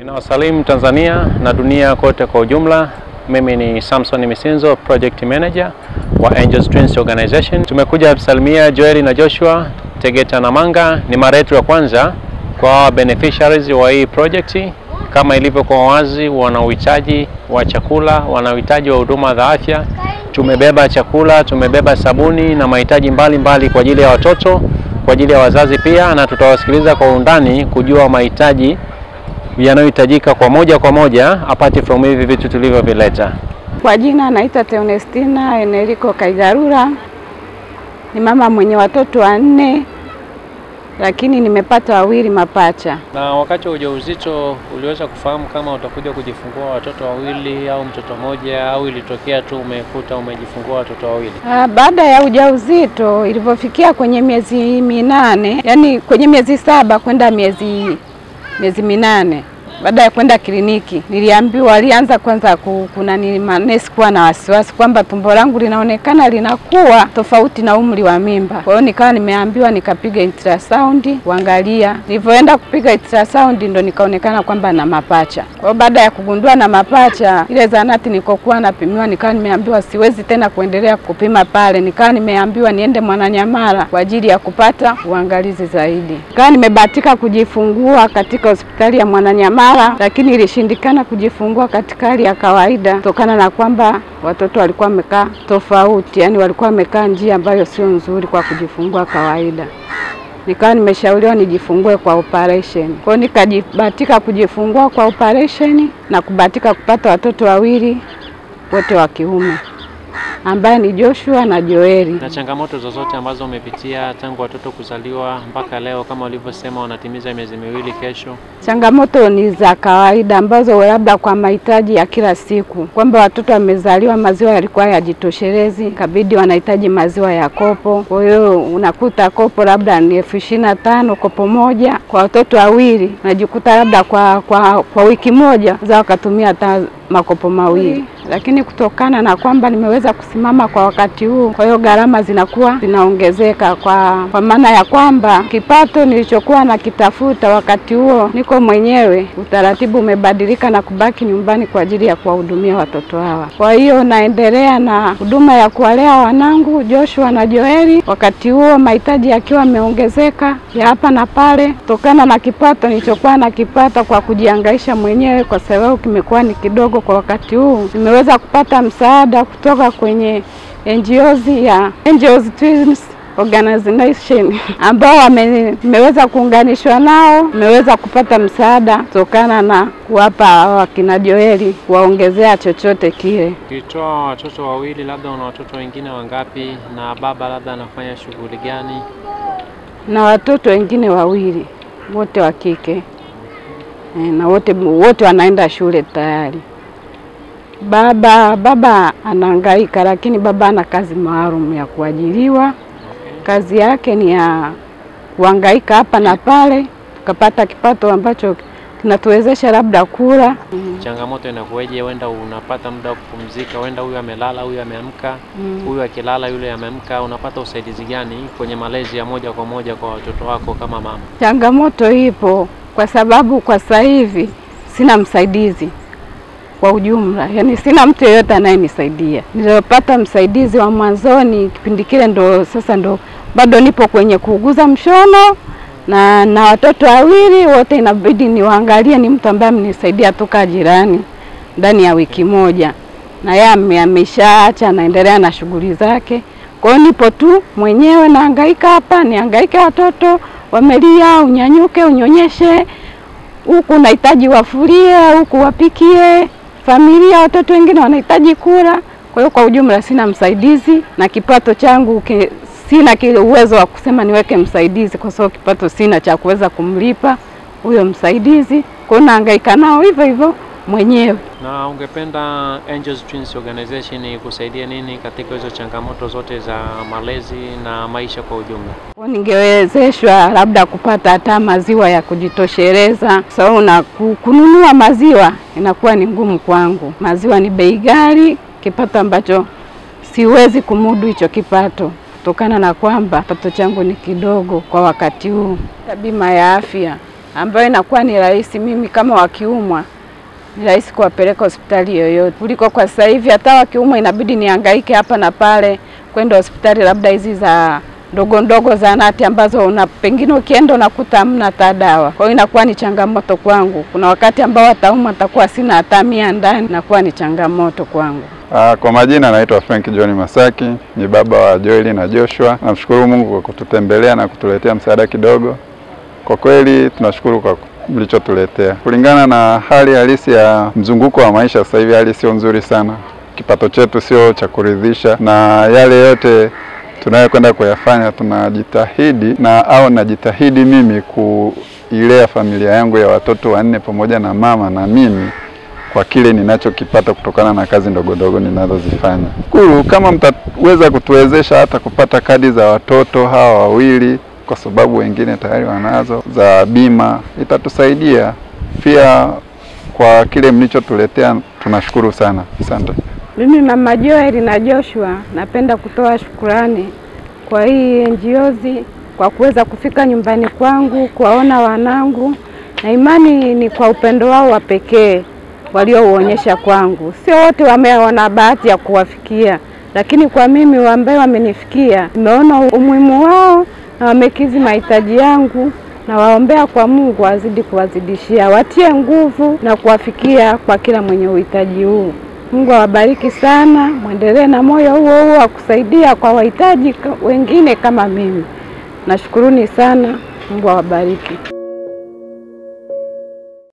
Ninawasalimu Tanzania na dunia kote kwa ujumla. Mimi ni Samson Misenzo, Project Manager wa Angels Twins Organization. Tumekuja kusalimia Joeli na Joshua Tegeta na Manga. Ni mara yetu ya kwanza kwa beneficiaries wa hii project. Kama ilivyokuwa wazi, wana uhitaji wa chakula, wana uhitaji wa huduma za afya. Tumebeba chakula, tumebeba sabuni na mahitaji mbalimbali kwa ajili ya watoto, kwa ajili ya wazazi pia, na tutawasikiliza kwa undani kujua mahitaji yanayohitajika kwa moja kwa moja apart from hivi vitu tulivyovileta. Kwa jina naitwa Theonestina Enerico Kaigarura. Ni mama mwenye watoto wanne, lakini nimepata wawili mapacha. Na wakati wa ujauzito uliweza kufahamu kama utakuja kujifungua watoto wawili au mtoto mmoja, au ilitokea tu umekuta umejifungua watoto wawili? Ah, Baada ya ujauzito ilivyofikia kwenye miezi minane, yani kwenye miezi saba kwenda miezi miezi minane baada ya kwenda kliniki niliambiwa, alianza kwanza ku- kuna ni manesi kuwa na wasiwasi kwamba tumbo langu linaonekana linakuwa tofauti na umri wa mimba. Kwa hiyo nikawa nimeambiwa nikapiga ultrasound kuangalia. Nilivyoenda kupiga ultrasound ndo nikaonekana kwamba na mapacha. Kwa hiyo baada ya kugundua na mapacha, ile zanati nilikokuwa napimiwa, nikawa nimeambiwa siwezi tena kuendelea kupima pale, nikawa nimeambiwa niende Mwananyamala kwa ajili ya kupata uangalizi zaidi. Nikawa nimebahatika kujifungua katika hospitali ya Mwananyamala, lakini ilishindikana kujifungua katika hali ya kawaida kutokana na kwamba watoto walikuwa wamekaa tofauti, yani walikuwa wamekaa njia ambayo sio nzuri kwa kujifungua kawaida. Nikawa nimeshauriwa nijifungue kwa operation. Kwa hiyo nikajibahatika kujifungua kwa operation na kubahatika kupata watoto wawili wote wa kiume ambaye ni Joshua na Joeli. Na changamoto zozote ambazo umepitia tangu watoto kuzaliwa mpaka leo, kama ulivyosema wanatimiza miezi miwili kesho? Changamoto ni za kawaida ambazo labda kwa mahitaji ya kila siku, kwamba watoto wamezaliwa maziwa yalikuwa yajitoshelezi, kabidi wanahitaji maziwa ya kopo. Kwa hiyo unakuta kopo labda ni elfu ishirini na tano kopo moja kwa watoto wawili, unajikuta labda kwa, kwa, kwa wiki moja za wakatumia hata makopo mawili, lakini kutokana na kwamba nimeweza kusimama kwa wakati huu, kwa hiyo gharama zinakuwa zinaongezeka kwa, kwa maana ya kwamba kipato nilichokuwa nakitafuta wakati huo niko mwenyewe, utaratibu umebadilika na kubaki nyumbani kwa ajili ya kuwahudumia watoto hawa. Kwa hiyo naendelea na huduma ya kuwalea wanangu Joshua na Joeli, wakati huo mahitaji yakiwa yameongezeka ya hapa na pale, kutokana na kipato nilichokuwa nakipata kwa kujihangaisha mwenyewe, kwa sababu kimekuwa ni kidogo kwa wakati huu. Nimeweza kupata msaada kutoka kwenye NGOs ya Angels Twins Organization ambao wame- nimeweza kuunganishwa nao, nimeweza kupata msaada kutokana na kuwapa hawa wakina Joeli kuwaongezea chochote kile. Ukitoa watoto wawili, labda una watoto wengine wangapi? Na baba labda anafanya shughuli gani? na watoto wengine wawili wote wa kike e, na wote wote wanaenda shule tayari. Baba baba anahangaika, lakini baba ana kazi maalum ya kuajiriwa. Kazi yake ni ya kuhangaika hapa na pale, tukapata kipato ambacho kinatuwezesha labda kula. Changamoto inakuweje? Wenda unapata muda wa kupumzika, wenda huyu amelala, huyu ameamka, Mm. huyu akilala, yule ameamka. Unapata usaidizi gani kwenye malezi ya moja kwa moja kwa watoto wako kama mama? Changamoto ipo kwa sababu kwa sasa hivi sina msaidizi kwa ujumla, yaani sina mtu yeyote anayenisaidia. Nilipata msaidizi wa mwanzoni kipindi kile, ndo sasa ndo bado nipo kwenye kuuguza mshono na na watoto wawili wote, inabidi niwaangalie. Ni mtu ambaye amenisaidia toka jirani ndani ya wiki moja, na yeye ame- ameshaacha anaendelea na shughuli zake. Kwa hiyo nipo tu mwenyewe nahangaika hapa, nihangaike watoto wamelia, unyanyuke, unyonyeshe, huku unahitaji wafulie, huku wapikie, familia, watoto wengine wanahitaji kula. Kwa hiyo kwa ujumla sina msaidizi na kipato changu ki, sina kile uwezo wa kusema niweke msaidizi, kwa sababu kipato sina cha kuweza kumlipa huyo msaidizi. Kwa hiyo nahangaika nao hivyo hivyo mwenyewe. Na ungependa Angels Twins Organization kusaidia nini katika hizo changamoto zote za malezi na maisha kwa ujumla? Kwa ningewezeshwa labda kupata hata maziwa ya kujitosheleza, kwa sababu na ku- kununua maziwa inakuwa ni ngumu kwangu. Maziwa ni bei ghali, kipato ambacho siwezi kumudu hicho kipato kutokana na kwamba kipato changu ni kidogo kwa wakati huu. Hata Bima ya afya ambayo inakuwa ni rahisi mimi kama wakiumwa ni rahisi kuwapeleka hospitali yoyote kuliko kwa sasa hivi, hata wakiumwa inabidi nihangaike hapa na pale kwenda hospitali labda hizi za ndogo ndogo zahanati ambazo una pengine ukienda unakuta hamna hata dawa. Kwa hiyo inakuwa ni changamoto kwangu. Kuna wakati ambao wataumwa nitakuwa sina hata mia ndani, inakuwa ni changamoto kwangu. Ah, Kwa majina naitwa Frank John Masaki, ni baba wa Joeli na Joshua. Namshukuru Mungu kwa kututembelea na kutuletea msaada kidogo. Kwa kweli tunashukuru kwa mlichotuletea. Kulingana na hali halisi ya mzunguko wa maisha sasa hivi, hali sio nzuri sana, kipato chetu sio cha kuridhisha, na yale yote tunayokwenda kuyafanya tunajitahidi na au najitahidi mimi kuilea familia yangu ya watoto wanne pamoja na mama na mimi kwa kile ninachokipata kutokana na kazi ndogo ndogo ninazozifanya. Shukuru kama mtaweza kutuwezesha hata kupata kadi za watoto hawa wawili, kwa sababu wengine tayari wanazo za bima, itatusaidia pia kwa kile mlichotuletea. Tunashukuru sana, asante. Mimi Mama Joel na Joshua napenda kutoa shukurani kwa hii NGOs kwa kuweza kufika nyumbani kwangu kuwaona wanangu, na imani ni kwa upendo wao wa pekee waliouonyesha kwangu. Sio wote wameona bahati ya kuwafikia, lakini kwa mimi ambaye wamenifikia, nimeona umuhimu wao na wamekizi mahitaji yangu na waombea kwa Mungu azidi kuwazidishia, watie nguvu na kuwafikia kwa kila mwenye uhitaji huu. Mungu awabariki sana, mwendelee na moyo huo huo wa kusaidia kwa wahitaji wengine kama mimi. Nashukuruni sana, Mungu awabariki.